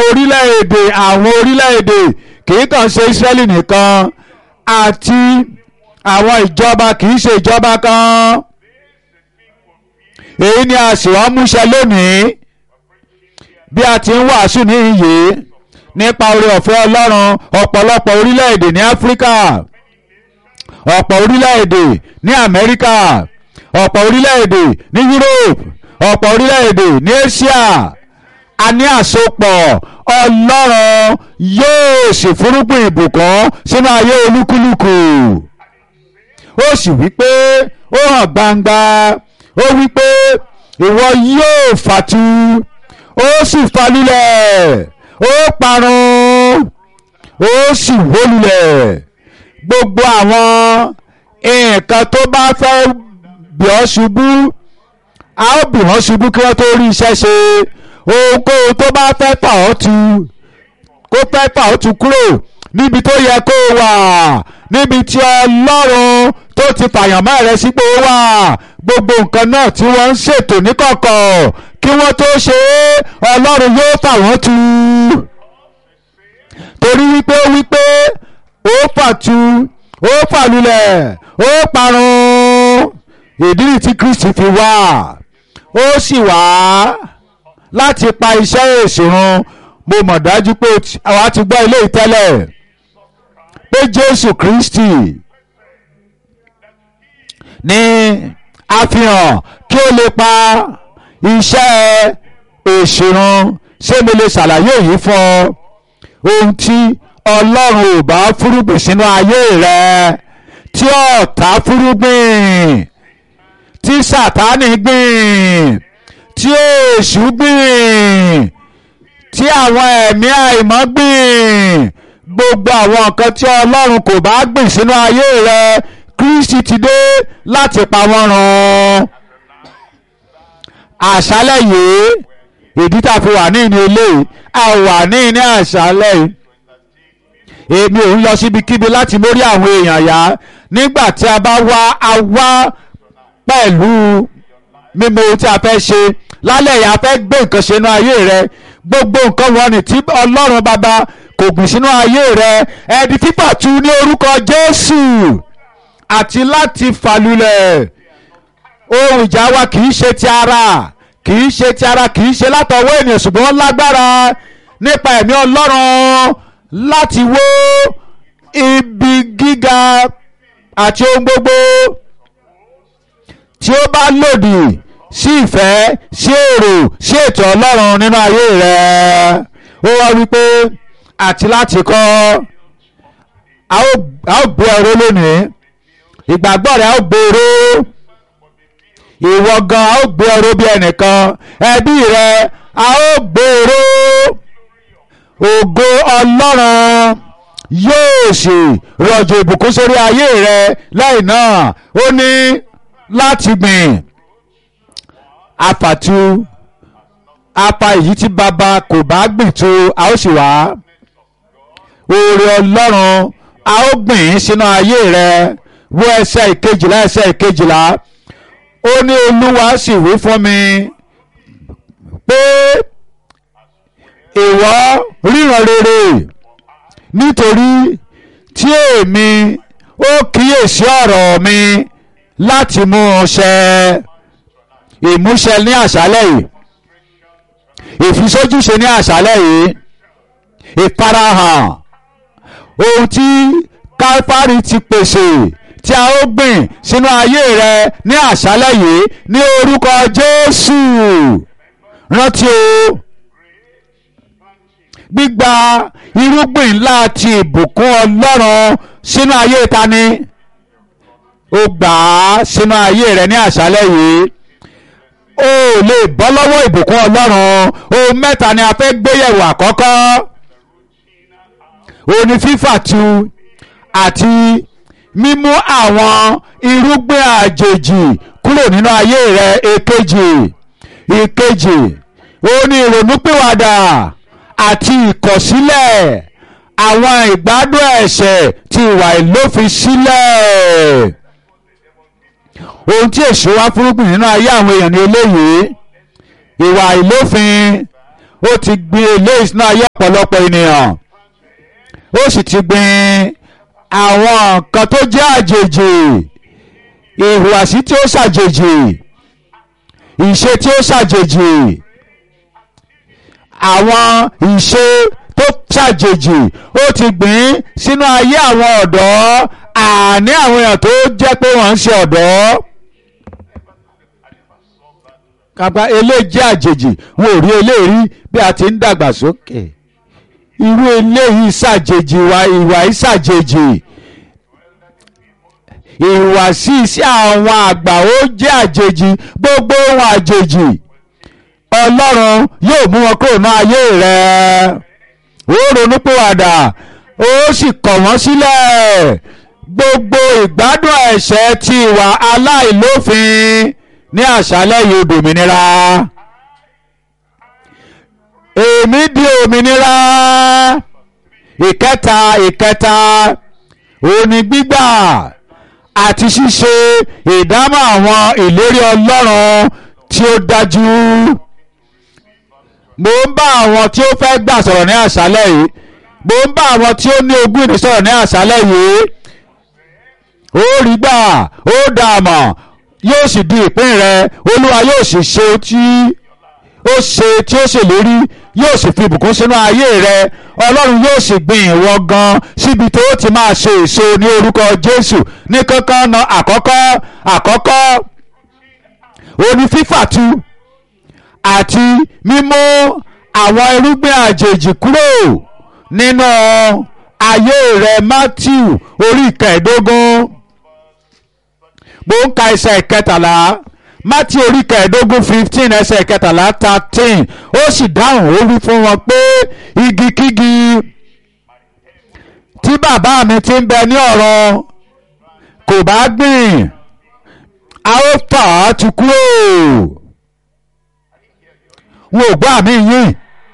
orílẹ̀-èdè àwọn orílẹ̀-èdè kì í kàn ṣe Ísírẹ́lì nìkan àti àwọn ìjọba kì í ṣe ìjọba kan èyí ni a sì wá múṣẹ lónìí bí a ti ń wàásù ní iyè nípa oore ọ̀fẹ́ Ọlọ́run ọ̀pọ̀lọpọ̀ orílẹ̀-èdè ní Áfíríkà ọ̀pọ̀ orílẹ̀-èdè ní Amẹ́ríkà ọ̀pọ̀ orílẹ̀-èdè ní Europe ọ̀pọ̀ orílẹ̀-èdè ní Asia a ní àsopọ̀ Ọlọ́run yóò sì fúrúgbìn ìbùkún sínú ayé olúkúlùkù ó sì wí pé ó hàn gbangba ó wí pé ìwọ yóò fàtu ó sì falulẹ̀ ó parun ó sì wólulẹ̀ gbogbo àwọn nǹkan tó bá fẹ́ bì ọ́ ṣubú a ó bì wọ́n ṣubú kí wọ́n tó rí iṣẹ́ ṣe ohunkóhun tó bá fẹ́ fà ọ́ tu kó fẹ́ fà ọ́ tu kúrò níbi tó yẹ kó wà níbi tí Ọlọ́run tó ti fàyàmọ́ rẹ sípò wà gbogbo nǹkan náà tí wọ́n ń ṣètò níkọ̀kọ̀ kí wọ́n tó ṣe é Ọlọ́run yóò fà wọ́n tu torí wípé wípé ó fàtu ó fàlulẹ̀ ó parun ìdí nìyí tí Kristi fi wá ó sì wá láti pa iṣẹ́ ìṣòro mo mọ̀ dájú pé àwa ti gbọ́ ilé ìtẹ́lẹ̀ pé Jésù Kristi ní àfihàn kí ó lè pa iṣẹ́ ìṣòro ṣé mo lè ṣàlàyé yìí fún ọ ohun tí ọlọ́run ò bá fúrúgbìn sínú ayé rẹ tí ọ̀tá fúrúgbìn tí sàtánì gbìn tí èṣù gbìn tí àwọn ẹ̀mí àìmọ́ gbìn gbogbo àwọn nǹkan tí ọlọ́run kò bá gbìn sínú ayé rẹ Kristi ti dé láti pa wọ́n run àṣálẹ̀ yìí ìdí tá a fi wà ní ìní ilé a wà ní ìní àṣálẹ̀ yìí èmi ò ń lọ síbikíbi láti mórí àwọn èèyàn yá nígbà tí a bá wá a wá pẹ̀lú mímọ̀ ohun tí a fẹ́ ṣe lálẹ́ yìí a fẹ́ gbé nǹkan ṣe inú ayé rẹ gbogbo nǹkan wọn ni tí ọlọ́run bàbá kò gbìn sínú ayé rẹ ẹ̀dí fífàtu ní orúkọ Jésù àti láti fàlùlẹ̀ ohun ìjà wa kì í ṣe ti ara kì í ṣe ti ara kì í ṣe látọwọ́ ènìyàn ṣùgbọ́n lágbára nípa ẹ̀mí ọlọ́run láti wó ibi gíga àti ohun gbogbo tí ó bá lòdì sí ìfẹ́ sí èrò sí ètò ọlọ́run nínú ayé rẹ̀ ó wá wípé àti láti kọ́ a ó gbé ọ̀rọ̀ lónìí ìgbàgbọ́ rẹ̀ a ó gbèrò ìwọ gan a ó gbé ọ̀rọ̀ bí ẹnìkan ẹbí rẹ̀ a ó gbèrò ògo ọlọ́run yóò sì rọ̀jò ìbùkún sórí ayé rẹ lẹ́yìn náà ó ní láti gbìn àfàtú apa èyí tí bàbá kò bá gbìn tó a ó sì wá oore ọlọ́run a ó gbìn sínú ayé rẹ wo ẹsẹ̀ ìkejìlá ẹsẹ̀ ìkejìlá ó ní olúwa sì wí fún mi pé ìwọ ríran rere nítorí tí èmi ó kíyèsí ọ̀rọ̀ mi láti mú un ṣẹ ìmúṣẹ ní àṣálẹ̀ yìí ìfisójúṣe ní àṣálẹ̀ yìí ìfarahàn ohun tí káfárì ti pèsè tí a ó gbìn sínú ayé rẹ ní àṣálẹ̀ yìí ní orúkọ Jésù rántí o gbígba irúgbìn ńlá ti ìbùkún ọlọ́run sínú ayé tani ó gbà á sínú ayé rẹ ní àṣálẹ́ yìí ó lè bọ́ lọ́wọ́ ìbùkún ọlọ́run ohun mẹ́ta ni a fẹ́ gbéyẹ̀wò àkọ́kọ́ òní fífàtu àti mímú àwọn irúgbìn àjèjì kúrò nínú ayé rẹ èkejì ìkejì òní ìrònúpìwàdà àti ìkọ̀sílẹ̀ àwọn ìgbádùn ẹ̀ṣẹ̀ ti ìwà ìlófin sílẹ̀. ohun tí èso wá fúrúgbìn nínú ayé àwọn èèyàn ní eléyìí ìwà ìlófin ó ti gbin eléyìí sínú ayé ọ̀pọ̀lọpọ̀ ènìyàn ó sì ti gbin àwọn nǹkan tó jẹ́ àjèjì ìhùwàsí tí ó ṣàjèjì ìṣe tí ó ṣàjèjì àwọn ìṣe tó ṣàjèjì ó ti gbìn sínú ayé àwọn ọ̀dọ́ àní àwọn èèyàn tó jẹ́ pé wọ́n ń ṣe ọ̀dọ́ kàgbá eléyìí àjèjì wọn ò rí eléyìí bí a ti ń dàgbà sókè irú eléyìí ṣàjèjì ìwà ìwà yìí ṣàjèjì ìhùwàsí sí àwọn àgbà ó jẹ́ àjèjì gbogbo ohun àjèjì ọlọ́run yóò mú wọn kúrò ní ayé rẹ̀ ó ronúpìwàdà ó sì kọ̀ wọ́n sílẹ̀ gbogbo ìgbádùn ẹ̀ṣẹ̀ ti ìwà aláìlófin ní àṣálẹ́ yìí dòmìnira èmi di òmìnira ìkẹta ìkẹta òní gbígbà àti ṣíṣe ìdámọ̀ àwọn ìlérí ọlọ́run tí ó dájú mo ń bá àwọn tí ó fẹ́ gbà sọ̀rọ̀ ní àṣálẹ́ yìí mo ń bá àwọn tí ó ní ogún ìní sọ̀rọ̀ ní àṣálẹ́ yìí ó rí gbà ó dààmọ̀ yóò sì di ìpín rẹ olúwa yóò sì ṣe tí ó ṣe tí ó ṣèlérí yóò sì fi ìbùkún sínú ayé rẹ ọlọ́run yóò sì gbìn ìwọ gan síbi tó ti máa ṣe èso ní orúkọ jésù ní kankan na àkọ́kọ́ àkọ́kọ́ oní fífàtu àti mímú àwọn irúgbìn àjèjì kúrò nínú ayé rẹ matthew orí ìkẹẹ̀ẹ́dógún mo ń ka ẹsẹ̀ ìkẹtàlá matthew orí kẹẹ̀ẹ́dógún fifteen ẹsẹ̀ ìkẹtàlá thirteen ó sì dáhùn ó wí fún wọn pé igikígi tí bàbá mi ti ń bẹ ní ọ̀rọ̀ kò bá gbìn a ó fà á tu kúrò wọn ò gbọ́ àmì yín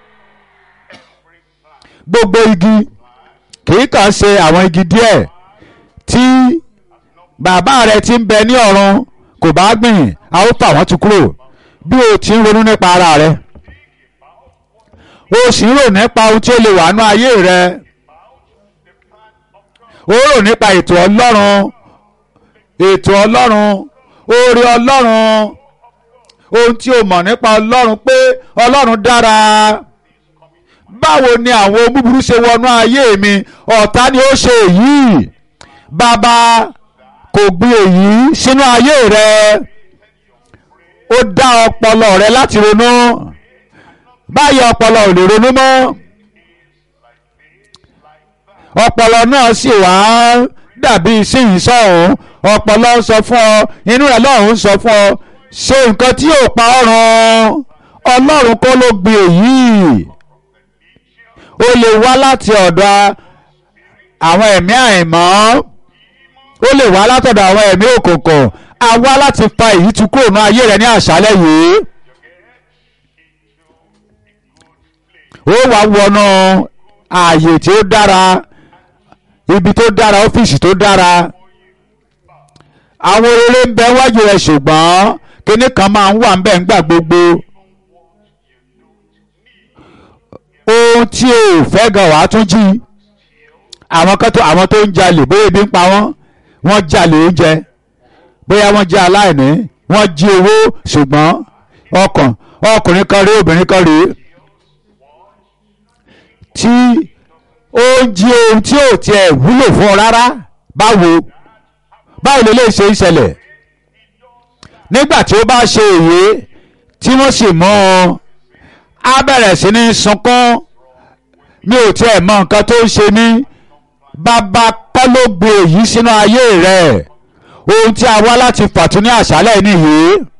gbogbo igi kì í kàn ṣe àwọn igi díẹ̀ tí bàbá rẹ ti ń bẹ ní ọ̀run kò bá gbìn a ó fà wọ́n tu kúrò bí o ti ń ronú nípa ara rẹ o sì ń rò nípa ohun tí ó lè wà nú ayé rẹ o rò nípa ètò ọlọ́run ètò ọlọ́run oore ọlọ́run ohun tí o mọ̀ nípa ọlọ́run pé ọlọ́run dára báwo ni àwọn búburú ṣe wọnú ayé mi ọ̀tá ni ó ṣe èyí bàbá kò gbé èyí sínú ayé rẹ ó dá ọpọlọ rẹ láti ronú báyìí ọpọlọ ò lè ronú mọ́ ọpọlọ náà sì wá dàbí síyìn sọ̀hún ọpọlọ ń sọ fún ọ inú rẹ lọ́hùn ń sọ fún ọ ṣe nǹkan tí yóò pa ọ́ run ọlọ́run kọ́ ló gbé èyí ó lè wá láti ọ̀dọ̀ àwọn ẹ̀mí àìmọ́ ó lè wá látọ̀dọ̀ àwọn ẹ̀mí òkùnkùn a wá láti fa èyí tu kúrò ní ayé rẹ ní àṣálẹ́ yìí ó wá wọnú ààyè tí ó dára ibi tó dára ọ́fíìsì tó dára àwọn rere ń bẹ wájú rẹ ṣùgbọ́n kinní kan máa ń wà ń bẹ̀ ńgbà gbogbo ohun tí o fẹ́ gan wàá tún jí àwọn kan tó àwọn tó ń jalè bóyá ebi ń pa wọ́n wọ́n jalè oúnjẹ bóyá wọ́n jẹ́ aláìní wọ́n jí owó ṣùgbọ́n ọkàn ọkùnrin kan rí obìnrin kan rí tí ó ń jí ohun tí ò tiẹ̀ wúlò fún ọ rárá báwo báwo lè lè ṣe ìṣẹ̀lẹ̀ nígbà tí ó bá ṣe èyí tí wọ́n sì mú un á bẹ̀rẹ̀ sí ní sunkún mi ò tiẹ̀ mọ nǹkan tó ń ṣe mí bàbá kọ́ ló gbé èyí sínú ayé rẹ̀ ohun tí a wá láti fàtún ní àṣálẹ̀ nìyí.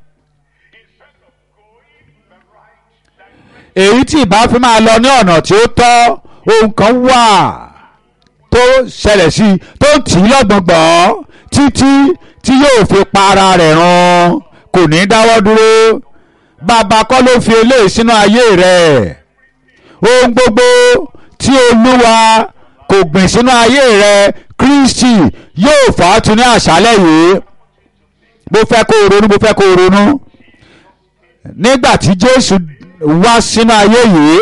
èyí tí ìbá fi máa lọ ní ọ̀nà tí ó tọ́ ohun kan wà tó ṣẹlẹ̀ sí i tó ń tì í lọ́gbọ̀ngbọ̀n títí tí yóò fi pa ara rẹ̀ run kò ní dáwọ́ dúró bàbá kọ́ ló fi eléyìí sínú ayé rẹ̀ ohun gbogbo tí olúwa kò gbìn sínú ayé rẹ̀ kristi yóò fà á tu ní àṣálẹ̀ yìí mo fẹ́ kó o ronú mo fẹ́ kó o ronú nígbà tí jésù wá sínú ayé yìí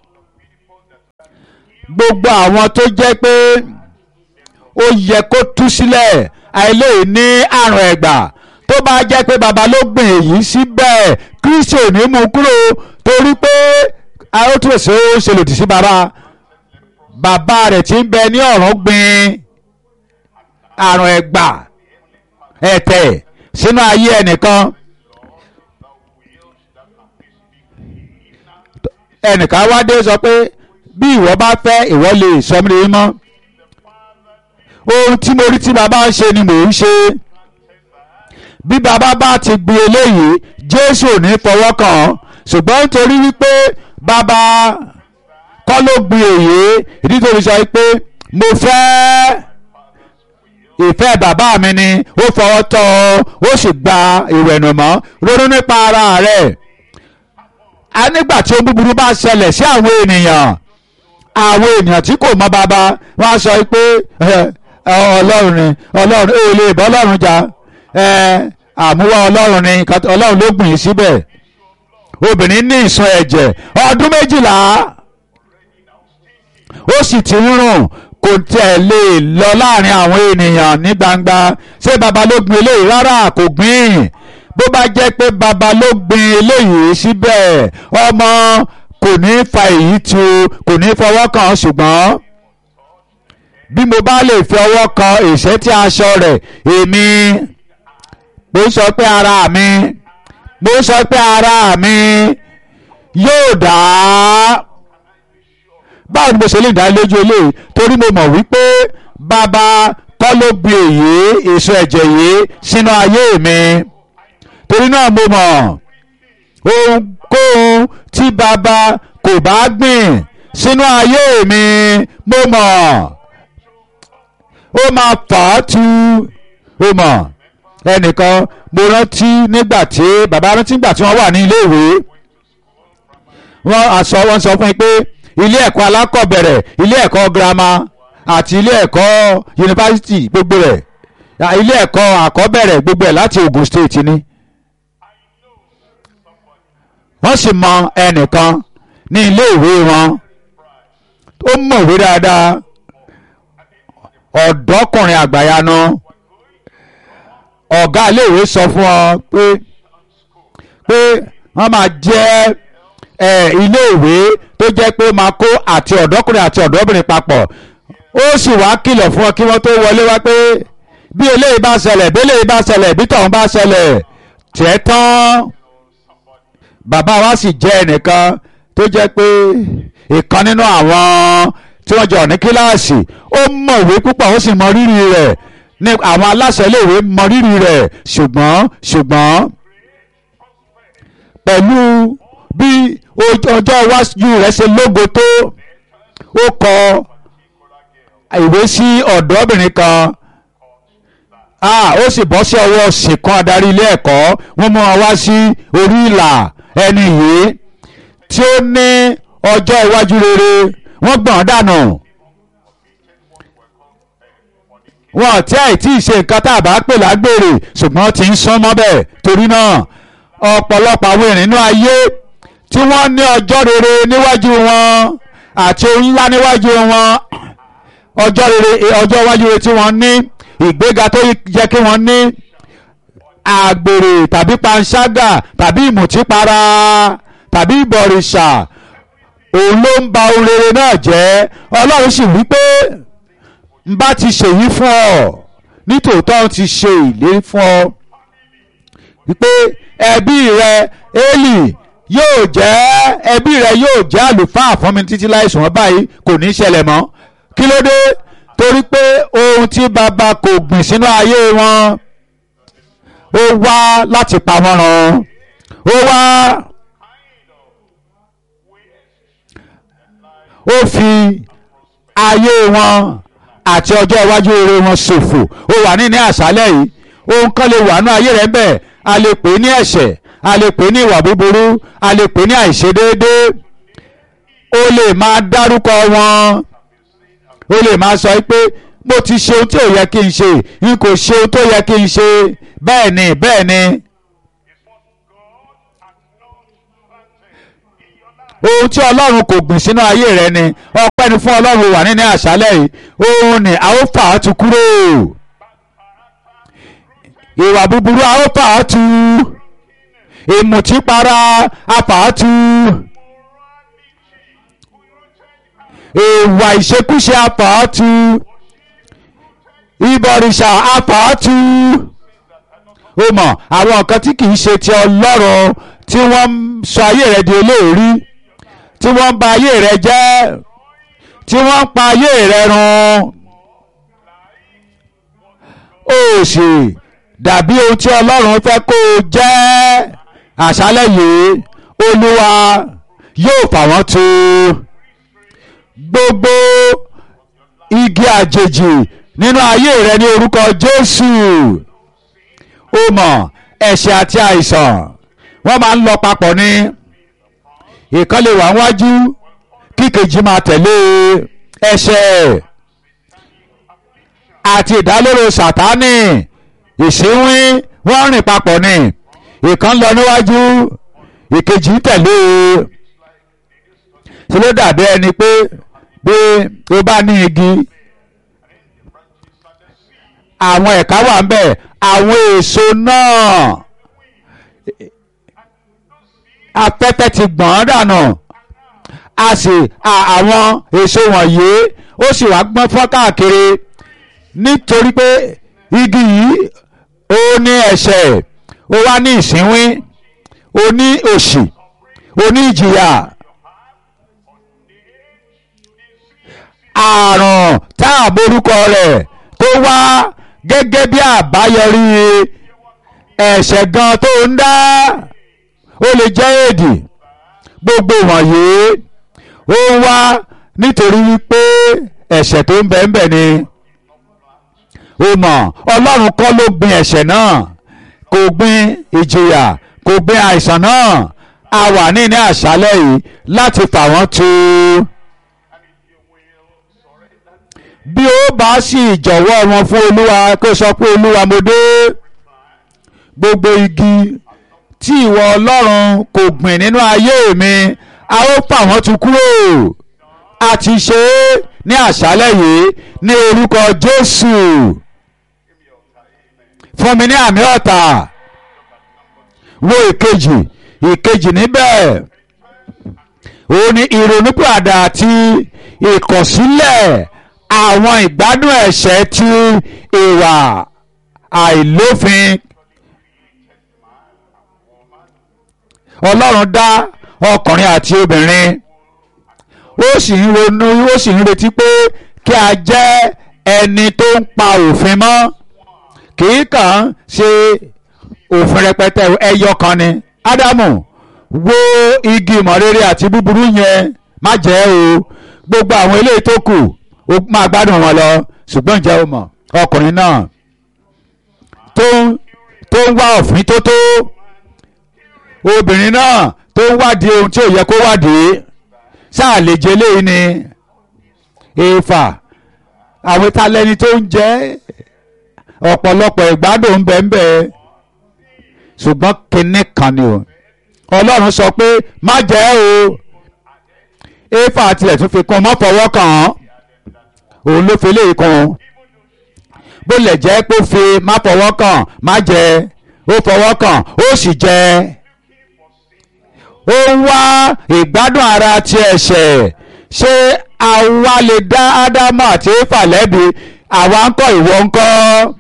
gbogbo àwọn tó jẹ́ pé ó yẹ kó tú sílẹ̀ àìlèyí ní àrùn ẹ̀gbà tó bá jẹ́ pé baba ló gbìn èyí síbẹ̀ kristi ò ní mú kúrò torí pé arótúnṣe ó ṣe lòdì sí baba bàbá rẹ̀ tí ń bẹ ní ọ̀run gbìn àrùn ẹ̀gbà ẹ̀tẹ̀ sínú ayé ẹnìkan ẹnìkan wá dé sọ pé bí ìwọ bá fẹ́ ìwọ lè sọ mí lè mọ́ ohun tí mo rí tí bàbá ń ṣe ni mò ń ṣe bí bàbá bá ti gbin eléyìí jésù ò ní fọwọ́ kàn án ṣùgbọ́n nítorí wípé bàbá kọ́ ló gbin èyí ìdí tó fi sọ pé mo fẹ́ ìfẹ́ bàbá mi ni ó fọwọ́ tọ́ ọ ó sì gba ìwẹ̀nùmọ́ ronú nípa ara rẹ̀ a nígbà tí ohun búburú bá ṣẹlẹ̀ sí àwọn ènìyàn àwọn ènìyàn tí kò mọ bàbá wọn á sọ pé ọlọ́run ni ọlọ́run ò lè bọ́ ọlọ́run jà àmúwá ọlọ́run ni ọlọ́run ló gbìn síbẹ̀ obìnrin ní ìsun ẹ̀jẹ̀ ọdún méjìlá ó sì ti ń rùn kò tẹ̀ lè lọ láàrin àwọn ènìyàn ní gbangba ṣé baba ló gbìn eléyìí rárá kò gbìn bó bá jẹ́ pé baba ló gbìn eléyìí síbẹ̀ ọmọ kò ní fa èyí tu kò ní fọwọ́ kàn ṣùgbọ́n bí mo bá lè fi ọwọ́ kan ìṣẹ́tí aṣọ rẹ̀ èmi mo sọ pé ara mi mo sọ pé ara mi yóò dá báwo ni mo ṣe lè dá lójú eléyìí torí mo mọ̀ wípé bàbá kọ́ ló gbé èyí èso ẹ̀jẹ̀ yìí sínú ayé mi torí náà mo mọ̀ ohunkóhun tí bàbá kò bá gbìn sínú ayé mi mo mọ̀ ó máa fà á tu ó mọ̀ ẹnìkan mo rántí nígbà tí bàbá rántí nígbà tí wọ́n wà ní iléèwé wọ́n àsọ wọ́n sọ fún mi pé ilé ẹ̀kọ́ alákọ̀ọ́bẹ̀rẹ̀ ilé ẹ̀kọ́ girama àti ilé ẹ̀kọ́ yunifásitì gbogbo rẹ̀ ilé ẹ̀kọ́ àkọ́bẹ̀rẹ̀ gbogbo ẹ̀ láti Ogun State ni wọ́n sì mọ ẹnìkan ní ilé ìwé wọn ó mọ̀wé dáadáa ọ̀dọ́kùnrin àgbàyanu ọ̀gá iléèwé sọ fún ọ pé pé wọ́n máa jẹ́ iléèwé tó jẹ́ pé máa kó àti ọ̀dọ́kùnrin àti ọ̀dọ́bìnrin papọ̀ ó sì wá kìlọ̀ fún ọ kí wọ́n tó wọlé wá pé bí eléyìí bá ṣẹlẹ̀ bí eléyìí bá ṣẹlẹ̀ bí tọ̀hún bá ṣẹlẹ̀ tiẹ̀ tán bàbá wa sì jẹ́ ẹnìkan tó jẹ́ pé ìkan nínú àwọn tí wọ́n jọ ní kíláàsì ó mọ̀wé púpọ̀ ó sì mọ rírì rẹ̀ ní àwọn aláṣẹ iléèwé mọ rírì rẹ̀ ṣùgbọ́n ṣùgbọ́n pẹ̀lú bí ọjọ́ iwájú rẹ̀ ṣe lógo tó ó kọ ìwé sí ọ̀dọ́bìnrin kan ó sì bọ́ sí ọwọ́ ṣìkan adarí ilé ẹ̀kọ́ wọ́n mú wọn wá sí orí ìlà ẹni yìí tí ó ní ọjọ́ iwájú rere wọ́n gbọ̀n dànù wọn tí àì tí ì ṣe nǹkan tá a bá pè lágbèrè ṣùgbọ́n ti ń sán mọ́ bẹ́ẹ̀ torí náà ọ̀pọ̀lọpọ̀ àwọn èèyàn nínú ayé tí wọ́n ní ọjọ́ rere níwájú wọn àti ohun ńlá níwájú wọn ọjọ́ rere ọjọ́ iwájú rere tí wọ́n ní ìgbéga tó yẹ kí wọ́n ní àgbèrè tàbí panṣágà tàbí ìmùtípara tàbí ìbọ̀rìṣà òun ló ń ba ohun rere náà jẹ́ ọlọ́run sì wí pé n bá ti ṣèyí fún ọ nítòótọ́ ti ṣe ìlérí fún ọ wípé ẹbí rẹ Élì yóò jẹ́ ẹbí rẹ yóò jẹ́ àlùfáà fún mi títí láìsùn wọn báyìí kò ní í ṣẹlẹ̀ mọ́ kí ló dé torí pé ohun tí bàbá kò gbìn sínú ayé wọn ó wá láti pa wọ́n run ó wá ó fi ayé wọn àti ọjọ́ iwájú eré wọn ṣòfò ó wà ní ní àṣálẹ̀ yìí ohun kan lè wà ní ayé rẹ̀ bẹ́ẹ̀ a lè pè é ní ẹ̀ṣẹ̀ a lè pè é ní ìwà búburú a lè pè é ní àìṣedéédé ó lè máa dárúkọ wọn ó lè máa sọ pé mo ti ṣe ohun tí ò yẹ kí n ṣe n kò ṣe ohun tó yẹ kí n ṣe bẹ́ẹ̀ ni bẹ́ẹ̀ ni ohun tí ọlọ́run kò gbìn sínú ayé rẹ ni ọpẹ́ ni fún ọlọ́run wà nínú àṣálẹ̀ yìí òun ni a ó fà á tu kúrò ìwà búburú a ó fà á tu ìmùtípara a fà á tu ìwà ìṣekúṣe a fà á tu ìbọ̀rìṣà a fà á tu ó mọ̀ àwọn nǹkan tí kì í ṣe ti ọlọ́run tí wọ́n ń sọ ayé rẹ di olóòrí tí wọ́n ń ba ayé rẹ jẹ́ tí wọ́n ń pa ayé rẹ run ó sì dàbí ohun tí ọlọ́run fẹ́ kó o jẹ́ àṣálẹ̀ yìí olúwa yóò fà wọ́n tu gbogbo igi àjèjì nínú ayé rẹ ní orúkọ jésù ó mọ̀ ẹ̀ṣẹ̀ àti àìsàn wọ́n máa ń lọ papọ̀ ní ìkan lè wà wájú kíkejì máa tẹ̀lé ẹ̀ṣẹ̀ àti ìdálóró sàtánì ìsínwín wọ́n rìn papọ̀ ní ìkan lọ níwájú ìkejì tẹ̀lé ṣe ló dàbí ẹni pé bí o bá ní igi àwọn ẹ̀ka wà ń bẹ̀ àwọn èso náà afẹ́fẹ́ ti gbọ̀n dànù a sì àwọn èso wọ̀nyí ó sì wá gbọ́n fọ́n káàkiri nítorí pé igi yìí ó ní ẹ̀ṣẹ̀ ó wá ní ìsínwín ó ní òṣì ó ní ìjìyà àrùn tá a borúkọ rẹ̀ tó wá gẹ́gẹ́ bí àbáyọrí ẹ̀ṣẹ̀ gan tó ń dá ó lè jẹ́ èdì gbogbo wọ̀nyí ó wá nítorí wípé ẹ̀ṣẹ̀ tó ń bẹ ń bẹ ni ó mọ̀ ọlọ́run kọ́ ló gbin ẹ̀ṣẹ̀ náà kò gbin ìjìyà kò gbin àìsàn náà a wà ní ní àṣálẹ̀ yìí láti fà wọ́n tu bí ó bá sì jọ̀wọ́ wọn fún olúwa kó sọ pé olúwa mo dé gbogbo igi tí ìwọ ọlọ́run kò gbìn nínú ayé mi a ó fà wọ́n tu kúrò a ti ṣe é ní àṣálẹ̀ yìí ní orúkọ jésù fún mi ní àmì ọ̀tà wo ìkejì ìkejì níbẹ̀ òun ni ìrònúpìwàdà àti ìkọ̀sílẹ̀ àwọn ìgbádùn ẹ̀ṣẹ̀ tí ìwà àìlófin ọlọ́run dá ọkùnrin àti obìnrin ó sì ń ronú ó sì ń retí pé kí a jẹ́ ẹni tó ń pa òfin mọ́ kì í kàn ń ṣe òfin rẹpẹtẹ ẹyọ kan ni ádámù wo igi ìmọ̀ rere àti búburú yẹn má jẹ́ o gbogbo àwọn eléyìí tó kù ó máa gbádùn wọn lọ ṣùgbọ́n ǹjẹ́ o mọ̀ ọkùnrin náà tó ń tó ń wá òfin tó tó obìnrin náà tó ń wádìí ohun tí ò yẹ kó wádìí sáà lè jẹ léyìí ni èèfà àwọn talẹ́ni tó ń jẹ́ ọ̀pọ̀lọpọ̀ ìgbádùn ń bẹ ń bẹ ṣùgbọ́n kinní kan ni o ọlọ́run sọ pé má jẹ́ o éfà tilẹ̀ tún fi kún mọ́ fọwọ́ kàn án òun ló fi léyìí kún bó lè jẹ́ pé ó fi má fọwọ́ kàn má jẹ ó fọwọ́ kàn ó sì jẹ ó ń wá ìgbádùn ara ti ẹ̀ṣẹ̀ ṣé àwa lè dá ádámù àti éfà lẹ́bi àwa ń kọ́ ìwọ ń kọ́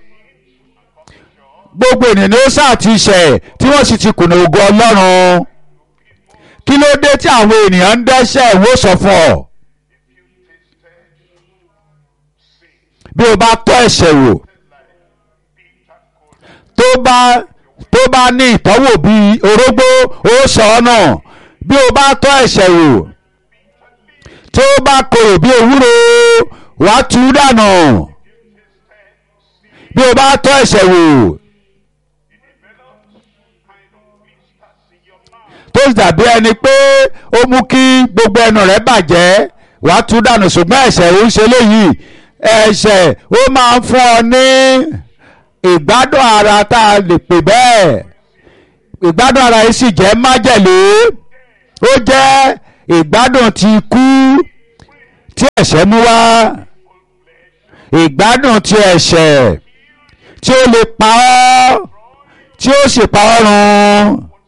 gbogbo ènìyàn ni ó sáà ti ṣẹ̀ tí wọ́n sì ti kùnà ògo ọlọ́run kí ló dé tí àwọn ènìyàn ń dẹ́ṣẹ̀ ìwọ sọ fún ọ bí o bá tọ́ ẹ̀ṣẹ̀ wò tó bá tó bá ní ìtọ́wò bíi orógbó ó sọ ọ́ náà bí o bá tọ́ ẹ̀ṣẹ̀ wò tó bá korò bí ewúro wàá tú dànù bí o bá tọ́ ẹ̀ṣẹ̀ wò tó dàbí ẹni pé ó mú kí gbogbo ẹnu rẹ̀ bàjẹ́ wàá tú dànù ṣùgbọ́n ẹ̀ṣẹ̀ ò ń ṣe léyìí ẹ̀ṣẹ̀ ó máa ń fún ọ ní ìgbádùn ara tá a lè pè bẹ́ẹ̀ ìgbádùn ara yìí sì jẹ́ májèlé ó jẹ́ ìgbádùn ti kú tí ẹ̀ṣẹ̀ mú wá ìgbádùn ti ẹ̀ṣẹ̀ tí ó lè pa ọ́ tí ó sì pa ọ́ run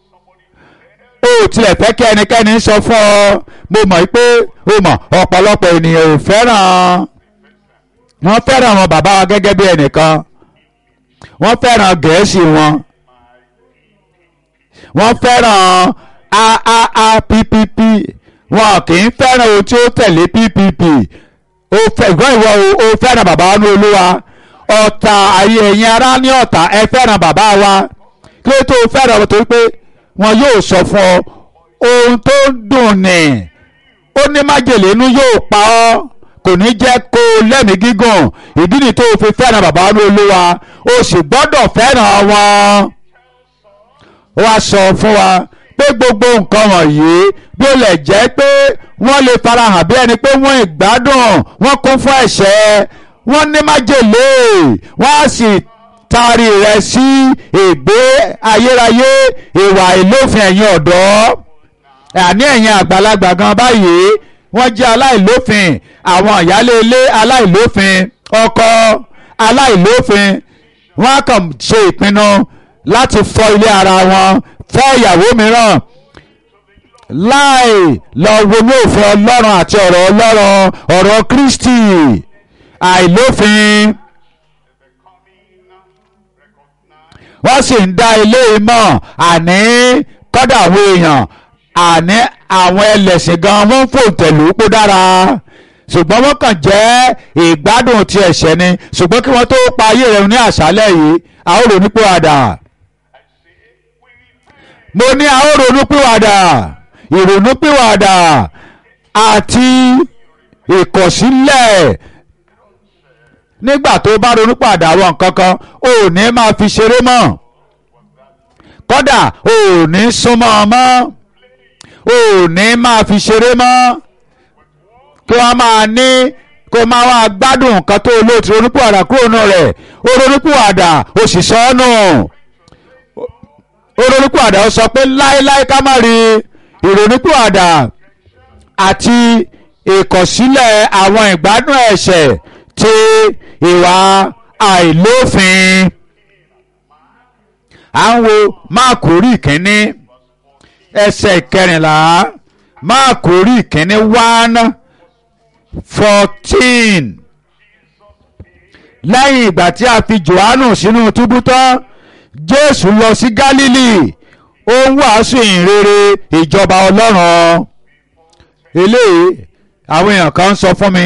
ó tilẹ̀ fẹ́ kí ẹnikẹ́ni sọ fún ọ mo mọ̀ pé o mọ̀ ọ̀pọ̀lọpọ̀ ènìyàn ò fẹ́ràn wọ́n fẹ́ràn àwọn bàbá wa gẹ́gẹ́ bí ẹnìkan wọ́n fẹ́ràn gẹ̀ẹ́sì wọn wọ́n fẹ́ràn aaapp wọn kì í fẹ́ràn ohun tí ó tẹ̀lé ppp ó fẹ́gbọ́n ìwọ o fẹ́ràn bàbá wa ní olúwa ọ̀tá ayé ẹ̀yin ará ní ọ̀tá ẹ fẹ́ràn bàbá wa kí ló tó fẹ́ràn wọn torí pé wọn yóò sọ fún ọ ohun tó ń dùn ní ó ní májèlé inú yóò pa ọ́ kò ní jẹ́ kó lẹ́mìí gígùn ìdí ni tó fi fẹ́ràn bàbá wa ní olúwa o sì gbọ́dọ̀ fẹ́ràn wọn wá sọ fún wa pé gbogbo nǹkan wọ̀nyí bí ó lè jẹ́ pé wọ́n lè farahàn bí ẹni pé wọ́n ìgbádùn wọ́n kún fún ẹ̀ṣẹ̀ wọ́n ní májèlé wọ́n á sì taari rẹ̀ sí ègbé ayérayé ìwà ìlófin ẹ̀yin ọ̀dọ́ àní ẹ̀yin àgbàlagbà gan báyìí wọ́n jẹ́ aláìlófin àwọn ìyálé ilé aláìlófin ọkọ aláìlófin wọ́n á kàn ṣe ìpinnu láti fọ́ ilé ara wọn fẹ́ ìyàwó mìíràn láì lọ ronú òfin ọlọ́run àti ọ̀rọ̀ ọlọ́run ọ̀rọ̀ Kristi àìlófin wọ́n sì ń dá ilé mọ̀ àní kọ́dà àwọn èèyàn àní àwọn ẹlẹ́sìn gan wọ́n ń fòǹtẹ̀lù kó dára ṣùgbọ́n wọ́n kàn jẹ́ ìgbádùn ti ẹ̀ṣẹ̀ ni ṣùgbọ́n kí wọ́n tó pa ayé rẹ̀ ní àṣálẹ̀ yìí a ó ronú pìwàdà mo ní a ó ronú pìwàdà ìrònú pìwàdà àti ìkọ̀sílẹ̀ nígbà tó bá ronú pàdà àwọn nǹkan kan ò ní máa fi ṣeré mọ́ kódà ò ní súnmọ́ ọ mọ́ ò ní máa fi ṣeré mọ́ kí wọ́n máa ní kó máa wá gbádùn nǹkan tó olóòtú ronúpìwàdà kúrò nù rẹ̀ ó ronúpìwàdà ó sì sọ ọ́ nù ó ronúpìwàdà ó sọ pé láéláé ká má rí ìrònúpìwàdà àti ìkọ̀sílẹ̀ àwọn ìgbádùn ẹ̀ṣẹ̀ ti ìwà àìlófin à ń wo máàkù orí ìkíní ẹsẹ̀ ìkẹrìnlá máàkù orí ìkíní one fourteen lẹ́yìn ìgbà tí a fi Jòhánù sínú túbú tán Jésù lọ sí Gálílì ó ń wàásù ìhìnrere ìjọba Ọlọ́run eléyìí àwọn èèyàn kan ń sọ fún mi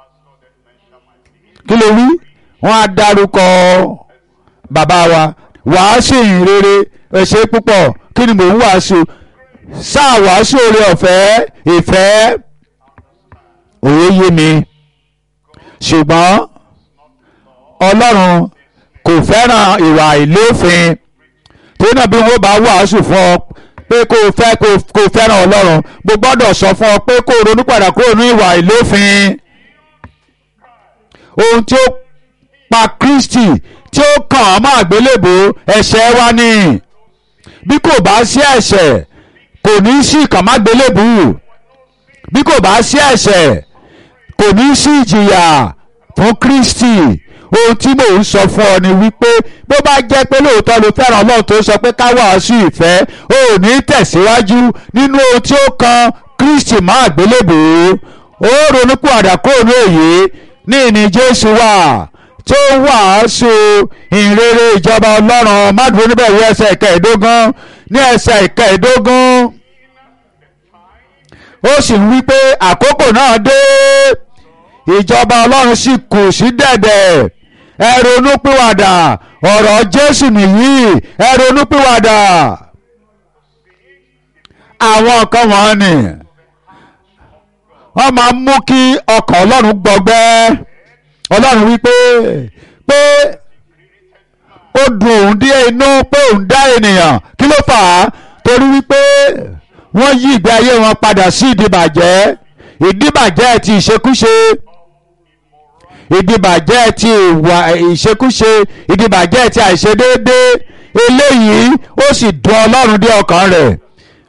kí ló wí wọ́n á dárúkọ bàbá wa wàásù ìhìnrere ẹ̀ṣẹ̀ púpọ̀ kí ni mò ń wàásù sáà wàásù oore ọ̀fẹ́ ìfẹ́ òye yé mi ṣùgbọ́n ọlọ́run kò fẹ́ràn ìwà ìlófin torí náà bí wọ́n bá wàásù fún ọ pé kó o fẹ́ kó o fẹ́ràn ọlọ́run mo gbọ́dọ̀ sọ fún ọ pé kó o ronú padà kúrò ní ìwà ìlófin ohun tí ó pa Kristi tí ó kàn án mọ́ àgbélébò ẹ̀ṣẹ̀ wa ni bí kò bá sí ẹ̀ṣẹ̀ kò ní sí ìkànmágbélébù bí kò bá sí ẹ̀ṣẹ̀ kò ní sí ìjìyà fún Kristi ohun tí mò ń sọ fún ọ ni wípé bó bá jẹ́ pé lóòótọ́ ló fẹ́ràn Ọlọ́run tó sọ pé ká wàásù ìfẹ́ ó ní tẹ̀síwájú nínú ohun tí ó kan Kristi mọ́ àgbélébùú ó ronúkú àdàkùn ní òye ní ìní Jésù wà tó wàásù ìrere ìjọba Ọlọ́run mádùúgbò níbẹ̀ wí ẹsẹ̀ ìkẹẹ̀ẹ́dógún ní ẹsẹ̀ ìkẹẹ̀ẹ́dógún ó sì ń wí pé àkókò náà dé ìjọba ọlọ́run sì kù sí dẹ̀dẹ̀ ẹ ronúpìwàdà ọ̀rọ̀ jésù nìyí ẹ ronúpìwàdà àwọn nǹkan wọn ni wọ́n máa ń mú kí ọkàn ọlọ́run gbọgbẹ́ ọlọ́run wípé pé ó dùn òun dé inú pé òun dá ènìyàn kí ló fà á torí wípé wọ́n yí ìgbé ayé wọn padà sí ìdìbàjẹ́ ìdìbàjẹ́ ti ìṣekúṣe ìdìbàjẹ́ ti ìwà ìṣekúṣe ìdìbàjẹ́ ti àìṣedéédé eléyìí ó sì dùn ọlọ́run dé ọkàn rẹ̀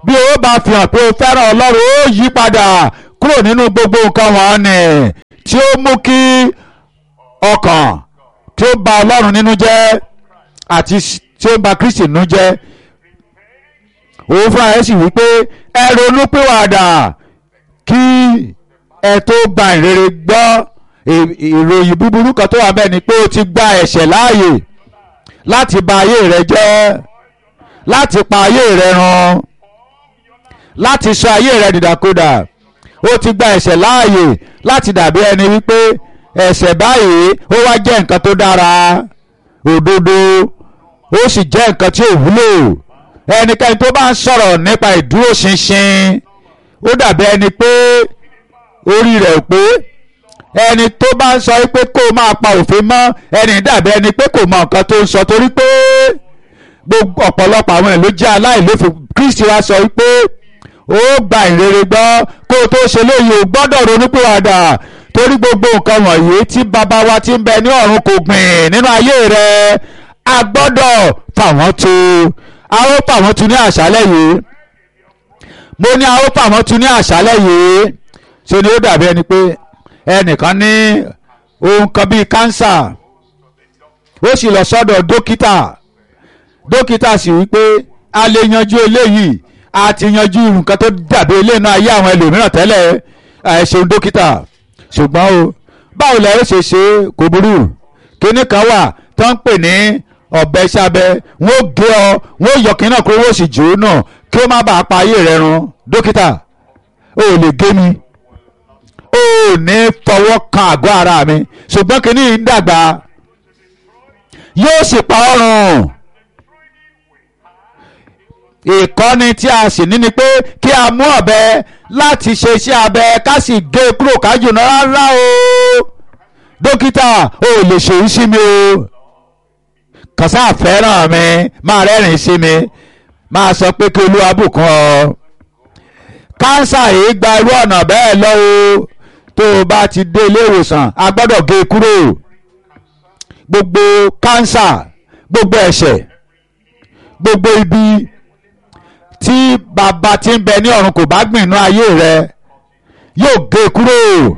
bí o bá fi hàn pé o fẹ́ràn ọlọ́run ó yí padà kúrò nínú gbogbo nǹkan wọ̀nyí tí ó mú kí ọkàn tí ó bà ọlọ́run nínú jẹ́ àti tí ó bà kristi nínú jẹ́ òun fúnra ẹ̀ sì wípé ẹ ronú pìwàdà kí ẹ tó gba ìrere gbọ́ ìròyìn búburú kan tó wà bẹ́ẹ̀ ni pé o ti gba ẹ̀ṣẹ̀ láàyè láti bà ayé rẹ jẹ́ láti pa ayé rẹ run láti sọ ayé rẹ dìdàkudà ó ti gba ẹ̀ṣẹ̀ láàyè láti dàbí ẹni wípé ẹ̀ṣẹ̀ báyìí ó wá jẹ́ nǹkan tó dára òdodo ó sì jẹ́ nǹkan tí ò wúlò ẹnikẹ́ni tó bá ń sọ̀rọ̀ nípa ìdúróṣinṣin ó dàbí ẹni pé orí rẹ̀ ò pé ẹni tó bá ń sọ pé kó máa pa òfin mọ́ ẹni dàbí ẹni pé kò mọ nǹkan tó ń sọ torí pé gbogbo ọ̀pọ̀lọpọ̀ àwọn èlò jẹ́ aláìlófin Kristi wá sọ wípé ó gba ìrere gbọ́ kó o tó ṣe léyìí o gbọ́dọ̀ ronúpìwàdà torí gbogbo nǹkan wọ̀nyí tí bàbá wa ti ń bẹ ní ọ̀run kò gbìn nínú ayé rẹ a gbọ́dọ̀ fà wọ́n tu a ó fà wọ́n tu ní àṣálẹ́ yìí mo ní a ó fà wọ́n tu ní àṣálẹ́ yìí ṣe ni ó dàbí ẹni pé ẹnìkan ní ohun kan bíi kánsà ó sì lọ sọ́dọ̀ dókítà dókítà sì wí pé a lè yanjú eléyìí a ti yanjú nǹkan tó dàbí eléyìí náà ayé àwọn ẹlòmíràn tẹ́lẹ̀ ẹ ṣeun dókítà ṣùgbọ́n o báwo lẹ ó ṣe ṣe kò burú kíní kan wà tó ń pè ní ọ̀bẹ sábẹ́ wọ́n gé ọ wọ́n yọ kíní náà kó wọ́n sì jò ó náà kí ó má bàa pa ayé rẹ run dókítà o ò lè gé mi o ò ní fọwọ́ kan àgọ́ ara mi ṣùgbọ́n kíní yìí ń dàgbà yóò sì pa ọ́ run ìkọ́ni tí a sì ní ni pé kí a mú ọ̀bẹ láti ṣe iṣẹ́ abẹ ká sì gé e kúrò kájù náà rárá o dókítà o ò lè ṣèyí sí mi o kàn sáà fẹ́ràn mi máa rẹ́rìn sí mi máa sọ pé kí olúwa bùkún ọ kánsà yìí gba irú ọ̀nà bẹ́ẹ̀ lọ o tó o bá ti dé ilé ìwòsàn a gbọ́dọ̀ gé e kúrò gbogbo kánsà gbogbo ẹ̀ṣẹ̀ gbogbo ibi tí bàbá tí ń bẹ ní ọ̀run kò bá gbìn inú ayé rẹ yóò gé e kúrò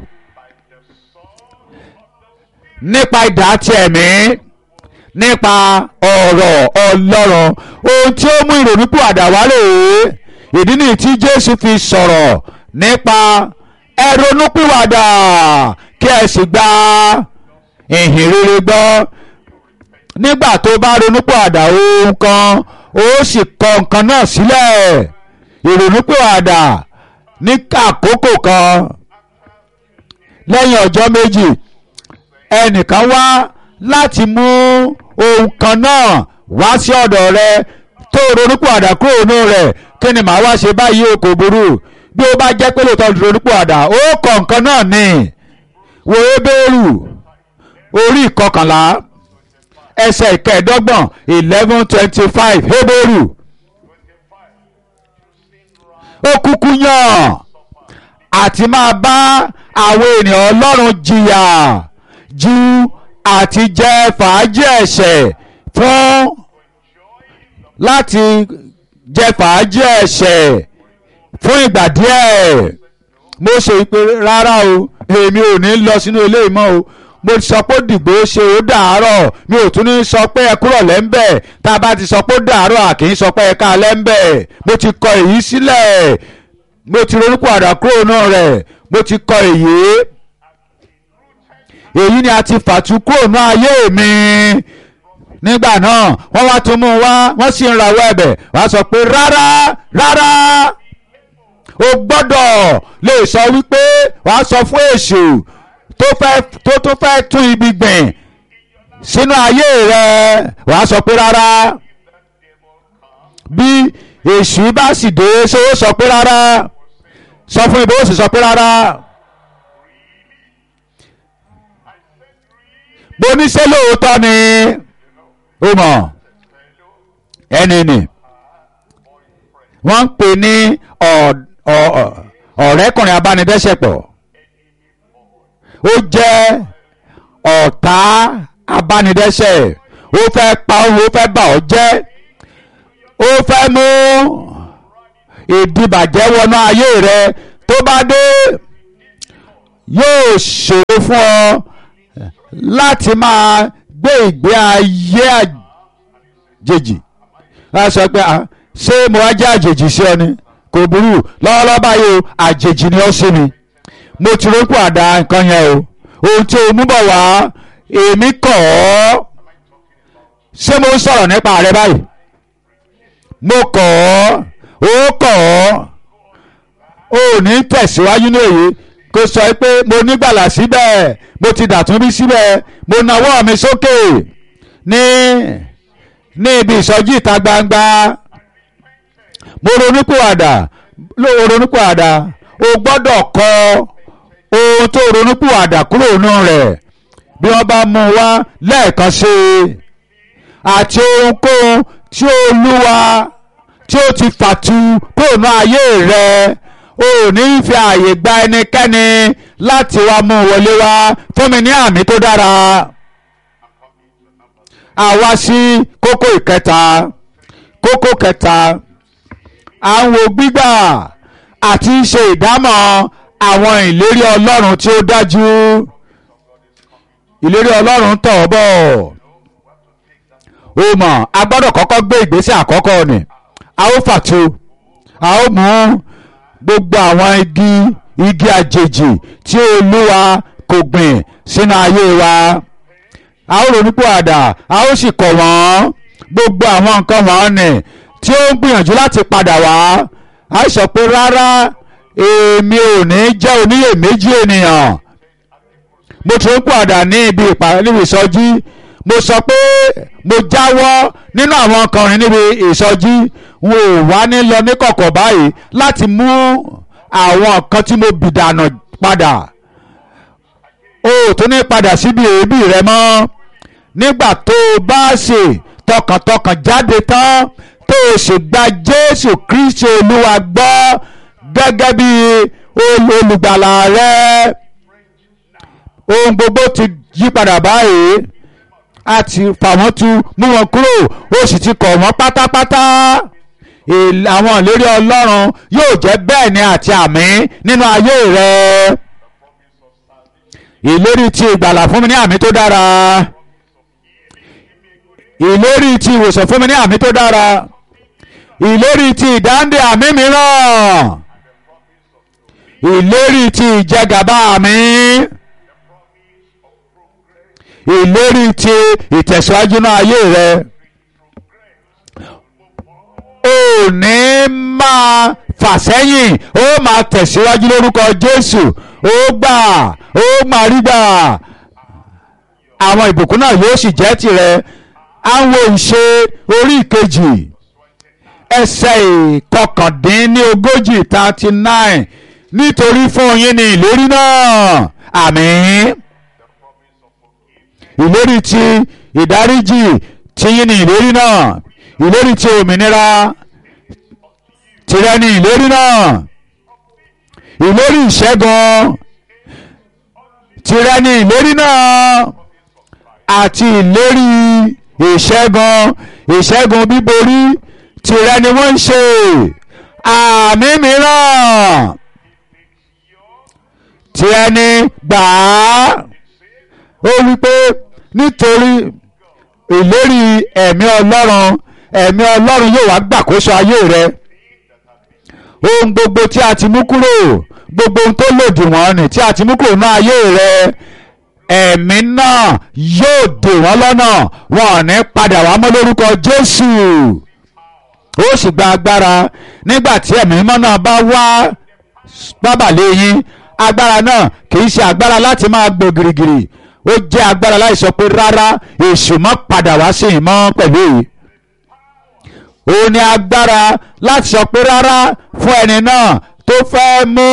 nípa idà ti ẹ̀mí nípa ọ̀rọ̀ ọlọ́run ohun tí ó mú ìrònúpìwàdà wá rèé ìdí nìyí tí Jésù fi sọ̀rọ̀ nípa ẹ ronúpìwàdà kí ẹ sì gba ìhìn rere gbọ́ nígbà tó bá ronúpìwàdà ohun kan ó sì kọ nǹkan náà sílẹ̀ ìrònúpìwàdà ní àkókò kan lẹ́yìn ọjọ́ méjì ẹnìkan wá láti mú ohun kan náà wá sí ọ̀dọ̀ rẹ tó ronúpìwàdà kúrò nínú rẹ̀ kí ni màá wá ṣe báyìí o kò burú bí ó bá jẹ́ pé lóòótọ́ ronúpìwàdà ó kọ nǹkan náà ní wo ebéèrú orí ìkọkànlá ẹsẹ̀ ìkẹẹ̀dọ́gbọ̀n eleven twenty five Hébérù ó kúkú yàn àti máa bá àwọn ènìyàn Ọlọ́run jìyà ju àti jẹ fàájì ẹ̀ṣẹ̀ fún láti jẹ fàájì ẹ̀ṣẹ̀ fún ìgbà díẹ̀ mo ṣe ìpè rárá o èmi ò ní lọ sínú ilé ìmọ̀ o mo sọ pé dìgbò ṣe ó dàárọ̀ mi ò tún ní sọ pé ẹ kúrọ̀ lẹ́ńbẹ̀ tá a bá ti sọ pé ó dàárọ̀ à kì í sọ pé ẹ ká lẹ́ńbẹ̀ mo ti kọ èyí sílẹ̀ mo ti ronúpọ̀ àdá kúrò náà rẹ̀ mo ti kọ èyí èyí ni a ti fàtú kúrò náà ayé mi nígbà náà wọ́n wá tún mú wá wọ́n sì ń rawọ́ ẹ̀bẹ̀ wá sọ pé rárá rárá o gbọ́dọ̀ lè sọ wípé wàá sọ fún èṣù tó fẹ́ tó tó fẹ́ tún ibi gbìn sínú ayé rẹ wàá sọ pé rárá bí èṣù bá sì dé ṣé ó sọ pé rárá sọ fún ibo ó sì sọ pé rárá bó ní ṣé lóòótọ́ ni ó mọ̀ ẹni nì wọ́n ń pè ní ọ̀rẹ́kùnrin abánidẹ́sẹ̀pọ̀ ó jẹ́ ọ̀tá abánidẹ́sẹ̀ ó fẹ́ pa òun ó fẹ́ bà ọ́ jẹ́ ó fẹ́ mú ìdìbàjẹ́ wọnú ayé rẹ tó bá dé yóò ṣòro fún ọ láti máa gbé ìgbé ayé àjèjì wọ́n sọ pé "Ah, ṣé mo wá jẹ́ àjèjì sí ọ ni kò burú lọ́wọ́lọ́wọ́ báyìí o àjèjì ni ó sí mi mo ti rókù àdá nǹkan yẹn o ohun tí o mú bọ̀ wá èmi kọ̀ ọ́ ṣé mo ń sọ̀rọ̀ nípa rẹ báyìí mo kọ̀ ọ́ ó kọ̀ ọ́ o ò ní tẹ̀síwájú ní èyí kó sọ pé mo nígbàlà síbẹ̀ mo ti dàtún bí síbẹ̀ mo nawọ́ mi sókè ní ní ibi ìsọjí ìta gbangba mo ronúpìwàdà ló ronúpìwàdà o gbọ́dọ̀ kọ ohun tó ronúpìwàdà kúrò nínú rẹ̀ bí wọ́n bá mú un wá lẹ́ẹ̀kan sí i àti ohunkóhun tí olúwa tí ó ti fàtu kúrò ní ayé rẹ̀ o ò ní fi ààyè gba ẹnikẹ́ni láti wá mú un wọlé wá fún mi ní àmì tó dára àwa sí kókó ìkẹta kókó kẹta à ń wo gbígbà àti ṣe ìdámọ̀ àwọn ìlérí ọlọ́run tí ó dájú ìlérí ọlọ́run tọ̀ ọ́ bọ̀ o mọ̀ a gbọ́dọ̀ kọ́kọ́ gbé ìgbésẹ̀ àkọ́kọ́ ni a ó fàtu a ó mú gbogbo àwọn igi igi àjèjì tí olúwa kò gbìn sínú ayé wa a ó ronú pàdà a ó sì kọ̀ wọ́n gbogbo àwọn nǹkan wọ̀nyí tí ó ń gbìyànjú láti padà wá a sọ pé rárá èmi ò ní jẹ́ oníyèméjì ènìyàn mo tún padà ní ibi ìpàdé níbi ìsọjí mo sọ pé mo jáwọ́ nínú àwọn ọkùnrin níbi ìsọjí n ò wá ní lọ ní kọ̀kọ̀ báyìí láti mú àwọn nǹkan tí mo bì dànù padà o ò tún ní padà síbi èébì rẹ mọ́ nígbà tó o bá ṣe tọkàntọkàn jáde tán tó o sì gba Jésù Kristi Olúwa gbọ́ gẹ́gẹ́ bí olùgbàlà rẹ ohun gbogbo ti yí padà báyìí a ti fà wọ́n tu mú wọn kúrò ó sì ti kọ̀ wọ́n pátápátá Èl- àwọn ìlérí Ọlọ́run yóò jẹ́ bẹ́ẹ̀ ni àti àmì nínú ayé rẹ ìlérí ti ìgbàlà fún mi ní àmì tó dára ìlérí ti ìwòsàn fún mi ní àmì tó dára ìlérí ti ìdáǹdè àmì mìíràn ìlérí ti ìjẹgàba àmì ìlérí ti ìtẹ̀síwájú náà ayé rẹ ò ní máa fà sẹ́yìn ó máa tẹ̀síwájú lórúkọ Jésù ó gbà ó máa rí gbà àwọn ìbùkún náà yóò sì jẹ́ tirẹ̀ àwọn ìṣe orí ìkejì ẹsẹ̀ ìkọkàndínlógójì thirty nine nítorí fún yín ni ìlérí náà àmín ìlérí ti ìdáríjì tí yín ni ìlérí náà ìlérí ti òmìnira tìrẹ ni ìlérí náà ìlérí ìṣẹ́gun tìrẹ ni ìlérí náà àti ìlérí ìṣẹ́gun ìṣẹ́gun bíborí tìrẹ ni wọ́n ń ṣe àmì mìíràn tìrẹ ni gbà á ó wí pé nítorí ìlérí ẹ̀mí ọlọ́run ẹ̀mí ọlọ́run yóò wá gbàkóso ayé rẹ ohun gbogbo tí a ti mú kúrò gbogbo ohun tó lòdì wọ́n ni tí a ti mú kúrò ní ayé rẹ ẹ̀mí náà yóò dè wọ́n lọ́nà wọn ò ní padà wá mọ́ lórúkọ Jésù ó sì gba agbára nígbà tí ẹ̀mí mímọ́ náà bá wá bábàlẹ̀ yín agbára náà kì í ṣe agbára láti máa gbò gìrìgìrì ó jẹ́ agbára láì sọ pé rárá èṣù mọ́ padà wá sí ìmọ̀ pẹ̀lú èyí ó ní agbára láti sọ pé rárá fún ẹni náà tó fẹ́ mú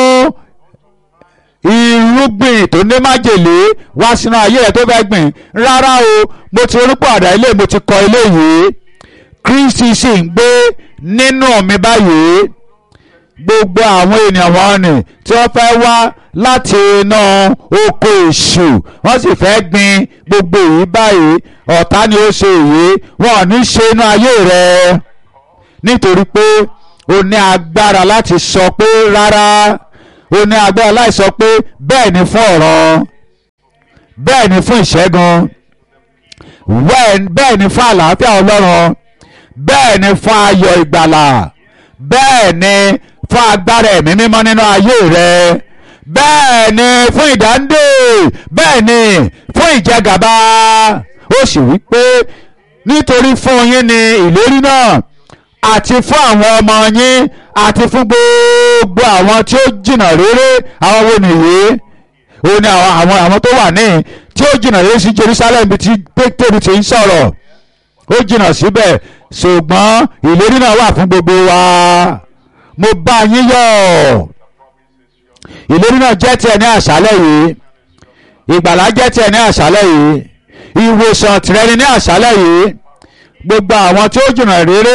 irúgbìn tó ní májèlé wá sínú ayé rẹ tó fẹ́ gbìn rárá o mo ti orúkọ àdá ilé mo ti kọ ilé yìí Kristi sì ń gbé nínú mi báyìí gbogbo àwọn ènìyàn wọn ni tí wọ́n fẹ́ wá láti inú oko èṣù wọ́n sì fẹ́ gbin gbogbo èyí báyìí ọ̀tá ni ó ṣe èyí wọn ò ní ṣe inú ayé rẹ nítorí pé ó ní agbára láti sọ pé rárá ó ní agbára láti sọ pé bẹ́ẹ̀ ni fún ọ̀rọ̀ bẹ́ẹ̀ ni fún ìṣẹ́gun bẹ́ẹ̀ ni fún àlàáfíà ọlọ́run bẹ́ẹ̀ ni fún ayọ̀ ìgbàlà bẹ́ẹ̀ ni fún agbára ẹ̀mí mímọ́ nínú ayé rẹ bẹ́ẹ̀ ni fún ìdáǹdè bẹ́ẹ̀ ni fún ìjẹgàba ó sì wí pé nítorí fún yín ni ìlérí náà àti fún àwọn ọmọ yín àti fún gbogbo àwọn tí ó jìnnà réré àwọn wo nìyí ó ní àwọn àwọn tó wà ní tí ó jìnnà réré sí Jerusalem bí tí Pétérù ti ń sọ̀rọ̀ ó jìnnà síbẹ̀ ṣùgbọ́n ìlérí náà wà fún gbogbo wa mo bá yín yọ̀ ìlérí náà jẹ́ tiẹ̀ ní àṣálẹ̀ yìí ìgbàlá jẹ́ tiẹ̀ ní àṣálẹ̀ yìí ìwòsàn tìrẹ ni ní àṣálẹ̀ yìí gbogbo àwọn tí ó jìnnà réré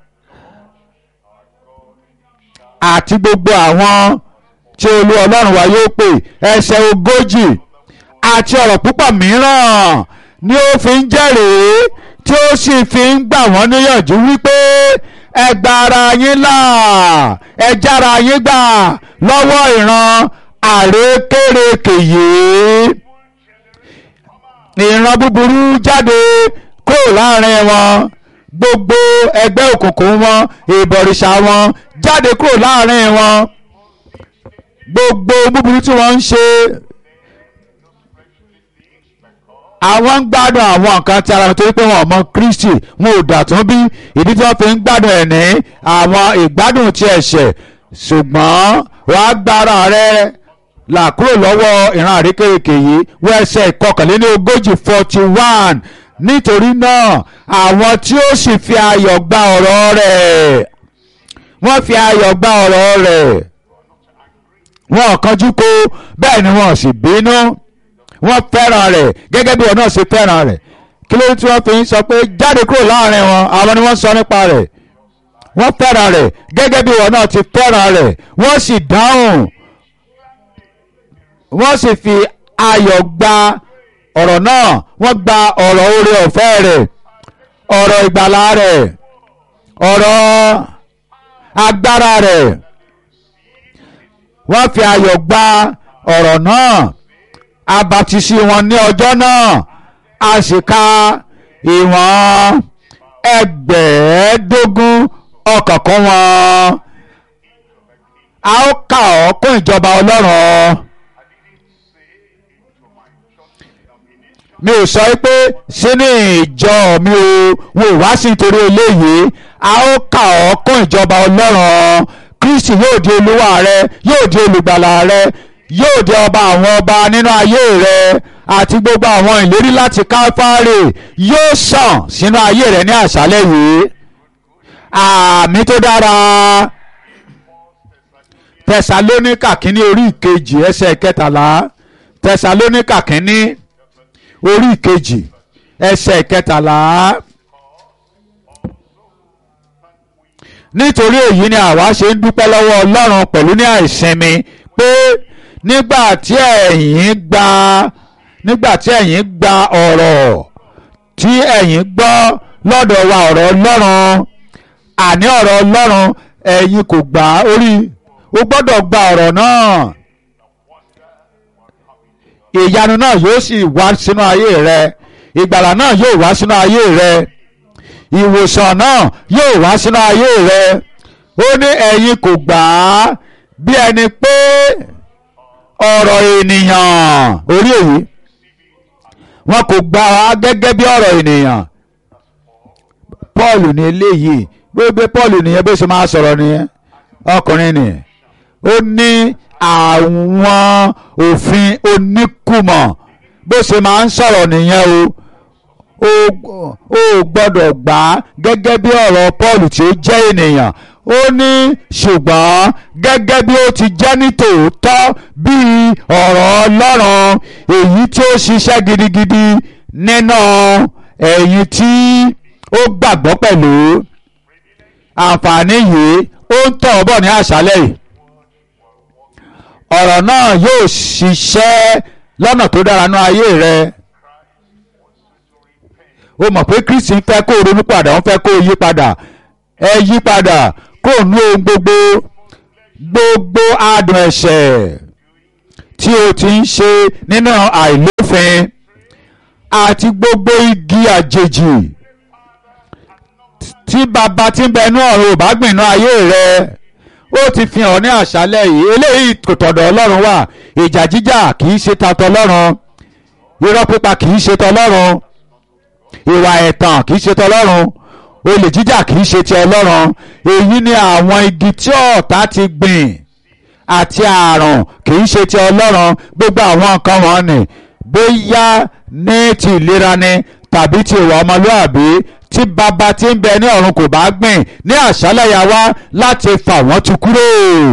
àti gbogbo àwọn tí olú ọlọ́run wa yóò pè ẹsẹ̀ ogójì àti ọ̀rọ̀ púpọ̀ mìíràn ni ó fi ń jẹ́rìí tí ó sì fi ń gbà wọ́n níyànjú wípé ẹ gba ara yín là ẹ jára yín gbà lọ́wọ́ ìran àrékérekè yìí ìran búburú jáde kúrò láàrin wọn gbogbo ẹgbẹ́ òkùnkùn wọn ìbọ̀rìṣà wọn jáde kúrò láàrin wọn gbogbo búburú tí wọ́n ń ṣe àwọn ń gbádùn àwọn nǹkan tí ara wọn torí pé wọn ò mọ Kristi wọn ò dàtún bí ìdí tí wọ́n fi ń gbádùn ẹ̀ ní àwọn ìgbádùn ti ẹ̀ṣẹ̀ ṣùgbọ́n wàá gbára rẹ là kúrò lọ́wọ́ ìran àrékèrèkè yìí wọ́n ẹsẹ̀ ìkọkànléní ogójì forty one nítorí náà àwọn tí ó sì fi ayọ̀ gba ọ̀rọ̀ rẹ̀ wọ́n fi ayọ̀ gba ọ̀rọ̀ rẹ̀ wọn ò kánjú kó bẹ́ẹ̀ ni wọn ò sì bínú wọ́n fẹ́ràn rẹ̀ gẹ́gẹ́ bí wọn náà ṣe fẹ́ràn rẹ̀ kí ló tí wọ́n fi ń sọ pé jáde kúrò láàrin wọn àwọn ni wọ́n sọ nípa rẹ̀ wọ́n fẹ́ràn rẹ̀ gẹ́gẹ́ bí wọn náà ti fẹ́ràn rẹ̀ wọ́n sì dáhùn wọ́n sì fi ayọ̀ gba ọ̀rọ̀ náà wọ́n gba ọ̀rọ̀ oore ọ̀fẹ́ rẹ̀ ọ̀rọ̀ ìgbàlà rẹ̀ ọ̀rọ̀ agbára rẹ̀ wọ́n fi ayọ̀ gba ọ̀rọ̀ náà abatisi wọn ní ọjọ́ náà a sì ka ìwọ̀n ẹgbẹ̀ẹ́dógún ọkàn kan wọn a ó kà ọ́ kún ìjọba ọlọ́run mi ò sọ pé sínú ìjọ mi ò wò wá sí nítorí eléyìí a ó kà ọ́ kún ìjọba ọlọ́run kristi yóò di olúwa rẹ yóò di olùgbàlà rẹ yóò di ọba àwọn ọba nínú ayé rẹ àti gbogbo àwọn ìlérí láti káfárì yóò sàn sínú ayé rẹ ní àṣálẹ́ yìí àmì tó dára tẹsalóníkà kínní orí ìkejì ẹsẹ̀ kẹtàlá tẹsalóníkà kínní orí ìkejì ẹsẹ̀ kẹtàlá. nítorí èyí ni àwa ṣe ń dúpẹ́ lọ́wọ́ ọlọ́run pẹ̀lú ní àìsinmi pé nígbà tí ẹ̀yin gba nígbà tí ẹ̀yin gba ọ̀rọ̀ tí ẹ̀yin gbọ́ lọ́dọ̀ wa ọ̀rọ̀ ọlọ́run àní ọ̀rọ̀ ọlọ́run ẹ̀yin kò gbà orí o gbọ́dọ̀ gba ọ̀rọ̀ náà ìyanu náà yóò sì wá sínú ayé rẹ ìgbàlà náà yóò wá sínú ayé rẹ ìwòsàn náà yóò wá sínú ayé rẹ ó ní ẹ̀yin kò gbà á bí ẹni pé ọ̀rọ̀ ènìyàn orí èyí wọn kò gbà á gẹ́gẹ́ bí ọ̀rọ̀ ènìyàn Paul ní eléyìí gbogbo Paul nìyẹn bó ṣe máa sọ̀rọ̀ nìyẹn ọkùnrin nìyẹn ó ní àwọn òfin oníkùmọ̀ bó ṣe máa ń sọ̀rọ̀ nìyẹn o ó gbọ́dọ̀ gbà á gẹ́gẹ́ bí ọ̀rọ̀ Paul tí ó jẹ́ ènìyàn ó ní ṣùgbọ́n gẹ́gẹ́ bí ó ti jẹ́ ní tòótọ́ bí ọ̀rọ̀ Ọlọ́run èyí tí ó ṣiṣẹ́ gidigidi nínú ẹ̀yin tí ó gbàgbọ́ pẹ̀lú àǹfààní yìí ó ń tọ̀ bọ̀ ní àṣálẹ̀ yìí ọ̀rọ̀ náà yóò ṣiṣẹ́ lọ́nà tó dára ní ayé rẹ o mọ̀ pé Kristi ń fẹ́ kó o ronú padà wọ́n fẹ́ kó o yí padà ẹ yí padà kúrò ní ohun gbogbo gbogbo adùn ẹ̀ṣẹ̀ tí o ti ń ṣe nínú àìlófin àti gbogbo igi àjèjì tí bàbá tí ń bẹ inú ọ̀run ò bá gbìnà ayé rẹ ó ti fi hàn ní àṣálẹ́ yìí eléyìí kò tọ̀dọ̀ ọlọ́run wà ìjà jíjà kì í ṣe tatọ̀ ọlọ́run irọ́ pípa kì í ṣe tọlọ́run ìwà ẹ̀tàn kì í ṣe tọlọ́run olè jíjà kì í ṣe ti ọlọ́run èyí ni àwọn igi tí ọ̀tá ti gbìn àti àrùn kì í ṣe ti ọlọ́run gbogbo àwọn nǹkan wọn ni bóyá ní ti ìlera ni tàbí ti ìwà ọmọlúàbí tí bàbá tí ń bẹ ní ọ̀run kò bá gbìn ní àṣálẹ̀ yà wá láti fà wọ́n ti kúrò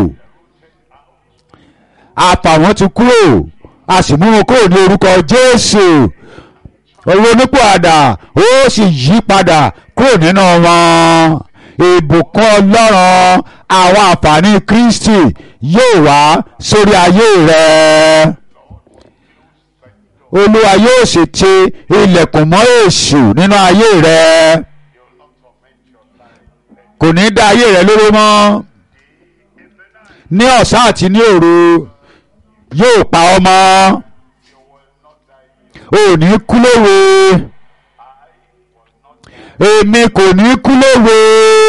àfà wọ́n ti kúrò a sì mú wọn kúrò ní orúkọ Jésù ronúpò àdà ó sì yí padà kúrò nínú wọn ìbùkún Ọlọ́run àwọn àǹfààní Kristi yóò wá sórí ayé rẹ Olúwa yóò sì ti ilẹ̀kùn mọ́ èṣù nínú ayé rẹ kò ní dá ayé rẹ lóró mọ́ ní ọ̀sán àti ní òru yóò pa ọ́ mọ́ ò ní kú lówe èmi kò ní kú lówe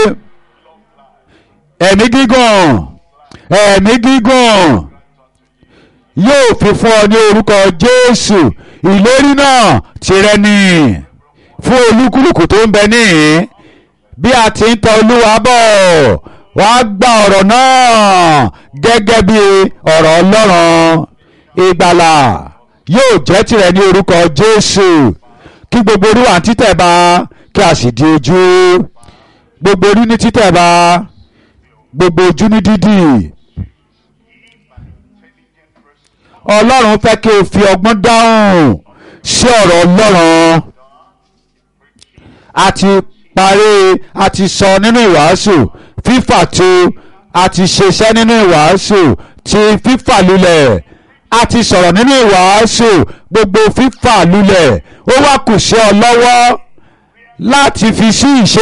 ẹ̀mí gígùn ẹ̀mí gígùn yóò fi fún ọ ní orúkọ Jésù ìlérí náà tìrẹ ni fún olúkúlùkù tó ń bẹ níhìn bí a ti ń tọ Olúwa bọ̀ wàá gba ọ̀rọ̀ náà gẹ́gẹ́ bí ọ̀rọ̀ Ọlọ́run ìgbàlà yóò jẹ́ tirẹ̀ ní orúkọ Jésù kí gbogbo orí wà ní títẹ̀ bá kí a sì di ojú gbogbo orí ní títẹ̀ bá gbogbo ojú ní dídì Ọlọ́run fẹ́ kí o fi ọgbọ́n dáhùn sí ọ̀rọ̀ Ọlọ́run àti parí àti sọ nínú ìwàásù fífà tó àti ṣiṣẹ́ nínú ìwàásù ti fífà lulẹ̀ a ti sọ̀rọ̀ nínú ìwàásù gbogbo fífà lulẹ̀ ó wá kù sí ọ lọ́wọ́ láti fi sí ìṣe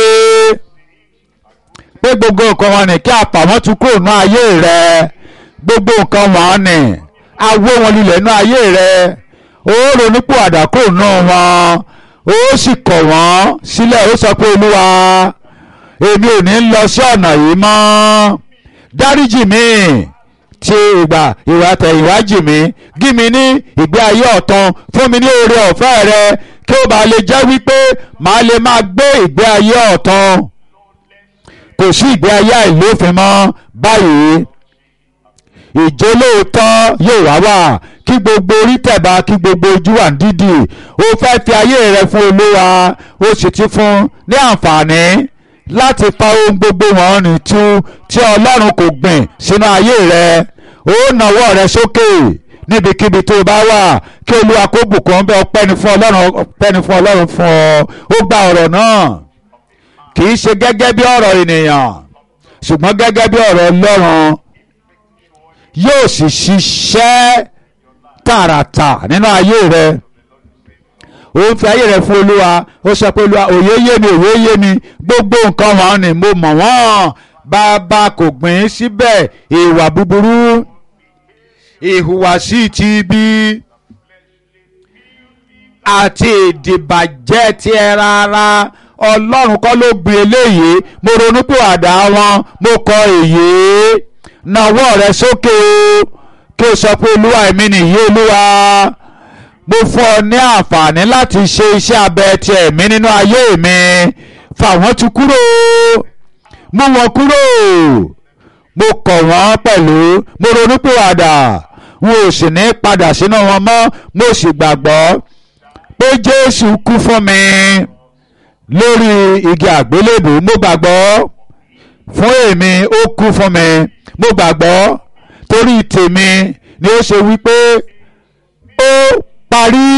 pé gbogbo nǹkan wọn ni kí àpamọ́ tún kúrò ní ayé rẹ gbogbo nǹkan wọn ni awó wọn lulẹ̀ ní ayé rẹ ó ronúpò àdàkò náà wọn ó sì kọ̀ wọ́n sílẹ̀ ó sọ pé olúwa èmi ò ní lọ sí ọ̀nà yìí mọ́ dáríjì mi ti ìgbà ìwà tẹ̀yìnwájì mi gí mi ní ìgbé ayé ọ̀tun fún mi ní oore ọ̀fẹ́ rẹ kí ó bá lè jẹ́ wípé màá lè máa gbé ìgbé ayé ọ̀tun kò sí ìgbé ayé àìlófin mọ́ báyìí ìjólóòótọ́ yóò wá wà kí gbogbo orí tẹ̀bá kí gbogbo ojú wà ní dídì ó fẹ́ fi ayé rẹ fún olúwa ó sì ti fún ní àǹfààní láti pa ohun gbogbo wọn ní tú tí ọlọ́run kò gbìn sínú ayé rẹ ó nawọ́ rẹ sókè níbikíbi tó bá wà kí olúwa kó bùkún bẹ́ẹ̀ ọpẹ́ ni fún ọlọ́run ọpẹ́ ni fún ọlọ́run fún ọ ó gba ọ̀rọ̀ náà kì í ṣe gẹ́gẹ́ bí ọ̀rọ̀ ènìyàn ṣùgbọ́n gẹ́gẹ́ bí ọ̀rọ̀ ọlọ́run yóò sì ṣiṣẹ́ tààràtà nínú ayé rẹ ó ń fi ayé rẹ fún olúwa ó sọ pé olúwa òye yé mi òye yé mi gbogbo nǹkan wọn ni mo mọ̀ wọ́n bàbá kò gbìn síbẹ̀ ìwà búburú ìhùwàsí ti ibi àti ìdìbàjẹ́ ti ẹ rárá ọlọ́run kọ́ ló gbìn eléyìí mo ronú pé àdá wọn mo kọ èyí nawọ́ rẹ sókè o kí o sọ pé olúwa èmi nìyí olúwa mo fún ọ ní àǹfààní láti ṣe iṣẹ́ abẹ ti ẹ̀mí nínú ayé mi fà wọ́n ti kúrò mú wọn kúrò mo kọ̀ wọ́n pẹ̀lú mo ronúpìwàdà wọn ò sì ní padà sínú wọn mọ́ mo sì gbàgbọ́ pé jésù kú fún mi lórí igi àgbélébù mo gbàgbọ́ fún èmi ó kú fún mi mo gbàgbọ́ torí tèmi ni ó ṣe wípé ó parí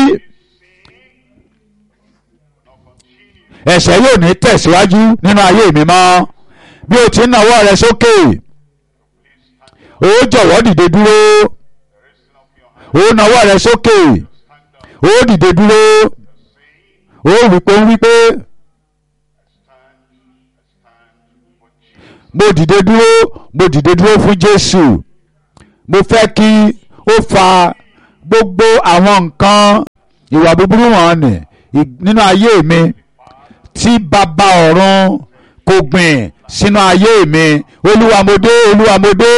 ẹ̀ṣẹ̀ yóò ní tẹ̀síwájú nínú ayé mi mọ́ bí o ti ń nawọ́ rẹ sókè ó jọ̀wọ́ dìde dúró ó nawọ́ rẹ sókè ó dìde dúró ó wípé ó wípé mo dìde dúró mo dìde dúró fún Jésù mo fẹ́ kí ó fa gbogbo àwọn nǹkan ìwà búburú wọn nì nínú ayé mi tí bàbá ọ̀run kò gbìn sínú ayé mi olúwa mo dé olúwa mo dé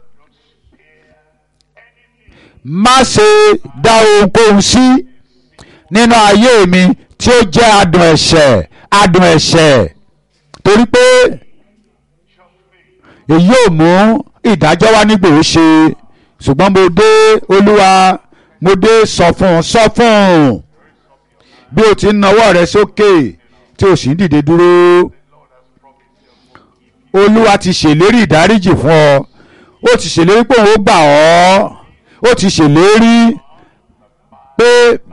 má ṣe dá ohunkóhun sí nínú ayé mi tí ó jẹ́ adùn ẹ̀ṣẹ̀ adùn ẹ̀ṣẹ̀ torí pé èyí ò mú ìdájọ́ wá nígbò ó ṣe ṣùgbọ́n mo dé olúwa mo dé sọ fún un sọ fún un bí o ti ń nawọ́ rẹ sókè tí o sì ń dìde dúró olúwa ti ṣèlérí ìdáríjì fún ọ ó ti ṣèlérí pé òun ó gbà ọ́ ó ti ṣèlérí pé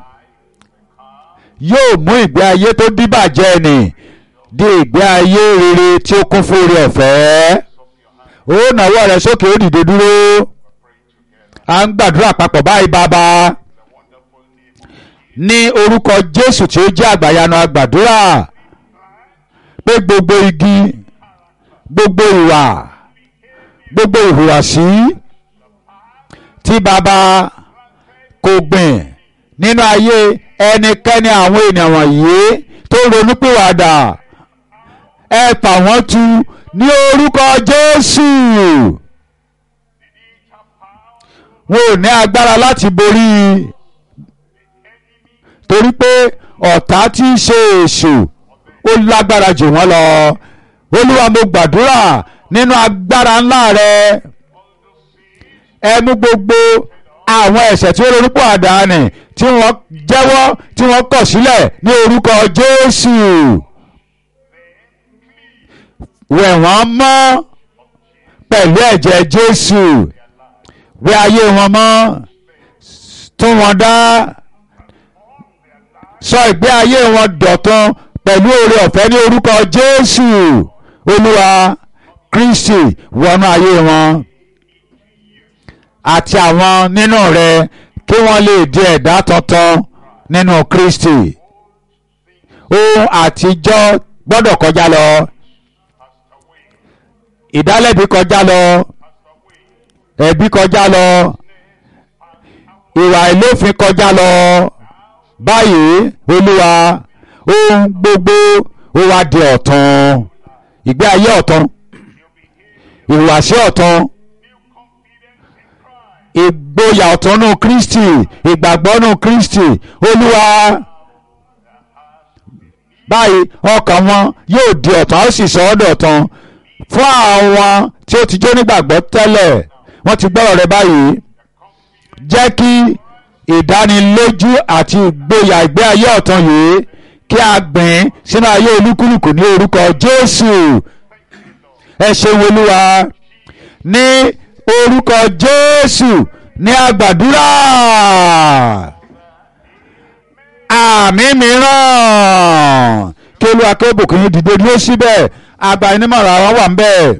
yóò mú ìgbé ayé tó díbàjẹ́ nì di ìgbé ayé rere tí ó kún fún oore ọ̀fẹ́ ó nawọ́ rẹ sókè ó dìde dúró à ń gbàdúrà papọ̀ báyìí bàbá ní orúkọ Jésù tí ó jẹ́ àgbàyanu àgbàdúrà pé gbogbo igi gbogbo ìwà gbogbo ìhùwàsí tí bàbá kò gbìn nínú ayé ẹnikẹ́ni àwọn ènìyàn wọ̀nyí tó ronúpìwàdà ẹ fà wọ́n tu ní orúkọ Jésù wọn ò ní agbára láti borí torí pé ọ̀tá tí í ṣe èṣù ó lágbára jù wọ́n lọ olúwa mo gbàdúrà nínú agbára ńlá rẹ ẹ mú gbogbo àwọn ẹ̀ṣẹ̀ tí ó lórúkọ àdáni tí wọ́n jẹ́wọ́ tí wọ́n kọ̀ sílẹ̀ ní orúkọ Jésù wẹ̀ wọ́n mọ́ pẹ̀lú ẹ̀jẹ̀ Jésù wẹ̀ ayé wọn mọ́ tún wọn dá sọ ìgbé ayé wọn dọ̀tun pẹ̀lú oore ọ̀fẹ́ ní orúkọ Jésù Olúwa Kristi wọnú ayé wọn àti àwọn nínú rẹ kí wọ́n lè di ẹ̀dá tuntun nínú Kristi ohun àtijọ́ gbọ́dọ̀ kọjá lọ ìdálẹ́bi kọjá lọ ẹ̀bi kọjá lọ ìwà ìlófin kọjá lọ báyìí olúwa ohun gbogbo ó wá di ọ̀tun ìgbé ayé ọ̀tun ìhùwàsí ọ̀tun ìgboyà ọ̀tun nù Kristi ìgbàgbọ́ nù Kristi olúwa báyìí ọkàn wọn yóò di ọ̀tun a ó sì sọ ọ́ dọ̀tun fún àwọn tí ó ti jó nígbàgbọ́ tẹ́lẹ̀ wọ́n ti gbọ́rọ̀ rẹ báyìí jẹ́ kí ìdánilójú àti ìgboyà ìgbé ayé ọ̀tun yìí kí a gbìn sínú ayé olúkúlùkù ní orúkọ Jésù ẹ ṣeun olúwa ní orúkọ Jésù ní àgbàdúrà àmì mìíràn kí olúwa kí ó bùkún yín dìde dúró síbẹ̀ àgbà onímọ̀ràn àwọn wà ń bẹ̀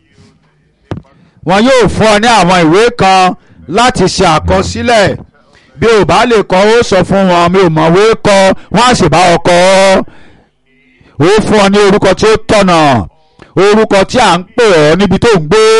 wọn yóò fún ọ ní àwọn ìwé kan láti ṣe àkọsílẹ̀ bí o bá lè kọ ó sọ fún wọn mi ò mọ̀wé kọ wọ́n á sì bá ọ kọ ó fún ọ ní orúkọ tí ó tọ̀nà orúkọ tí à ń pè ọ́ níbi tó ń gbé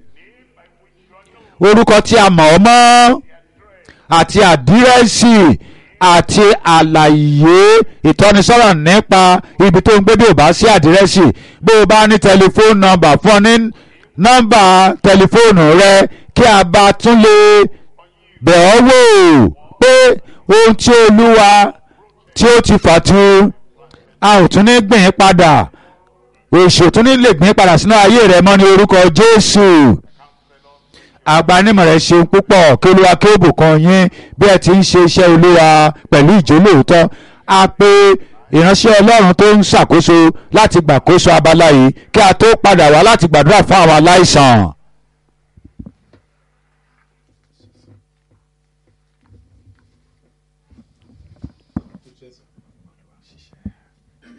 orúkọ tí a mọ̀ ọ́ mọ́ àti àdírẹ́sì àti àlàyé ìtọ́nisọ́nà nípa ibi tó ń gbé bí o bá sí àdírẹ́sì bí o bá ní tẹlifóònù nọ́mbà fún ọ ní nọ́mbà tẹlifóònù rẹ kí a bá tún lè bẹ̀ ọ́ wò pé ohun tí olúwa tí ó ti fàtu a ò tún ní gbìn padà èṣù tún ní lè gbìn padà sínú ayé rẹ mọ́ ní orúkọ Jésù agbanimọ̀ rẹ̀ ṣeun púpọ̀ kí olúwa kí ó bùkún yín bí ẹ ti ń ṣe iṣẹ́ olúwa pẹ̀lú ìjólóòótọ́ a pé ìránṣẹ́ ọlọ́run tó ń ṣàkóso láti gbàkóso abala yìí kí a tó padà wá láti gbàdúrà fún àwọn aláìsàn